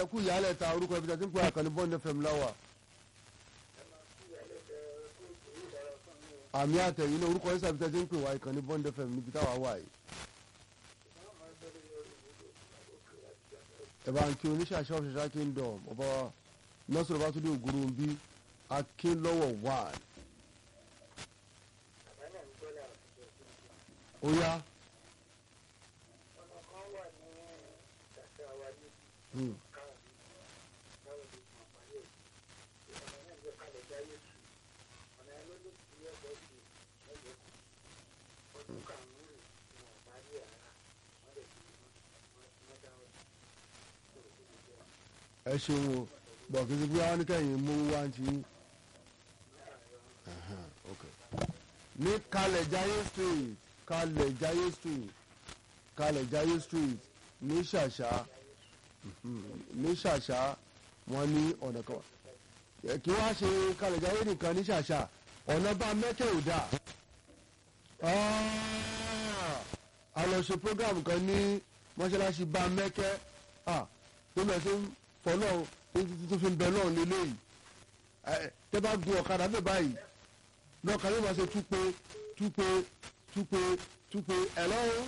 kú ìyálẹ̀ ta orúkọ ibi tí a ti ń pè àkànní bond fm láwà àmì àtẹ̀yìn náà orúkọ ìsàbí tí a ti ń pè wá ìkànnì bond fm níbi táwa wà yìí. ẹ bá ń kí oníṣàṣà ọ̀ṣẹ̀ṣà kingdom ọba nọ́sọ̀rọ̀ bá tún dé ògúrú bí akínlọ́wọ̀ wà. ó yá. Hmm. ẹ ṣeun o bọ̀ kí n ti bí wọn ní kẹ́yìn mú wá ń ti yín. Ẹhẹ́n, ok. ní kalẹ̀ jayé street kalẹ̀ jayé street kalẹ̀ jayé street ní ṣàṣà mhm, ní ṣàṣà wọn ní ọ̀nà kan Ẹ, kí wọ́n á ṣe kalẹ̀ jayé nìkan ní ṣàṣà ọ̀nà bá mẹ́kẹ́ ò dáa Ah, a lọ ṣe program kan ní mọ́ṣáláṣí bá mẹ́kẹ́ ah, tó lọ sí fọlọ́ tó fi ń bẹ náà lélẹ́yìí ẹ tẹ́ bá gun ọ̀kadà bẹ́ẹ̀ báyìí lọ́ọ̀kan yóò máa ṣe túpe túpe túpe túpe ẹ̀ lọ́wọ́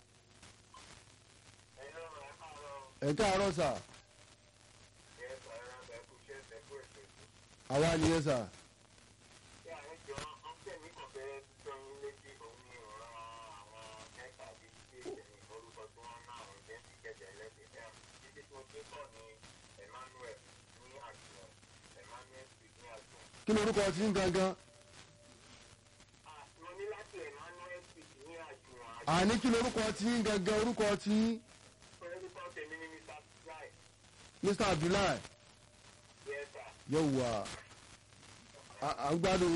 ẹ̀ káàárọ̀ sà àwa nìyẹn sà kí ni orúkọ ti ń gangan àní kí ni orúkọ ti ń gangan orúkọ ti ń Mr Abdullahi yóò wà à ń gbádùn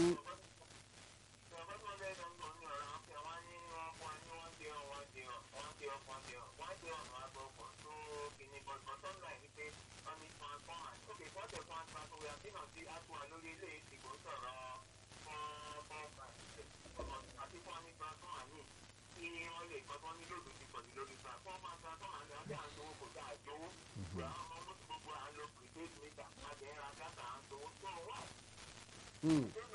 Mm.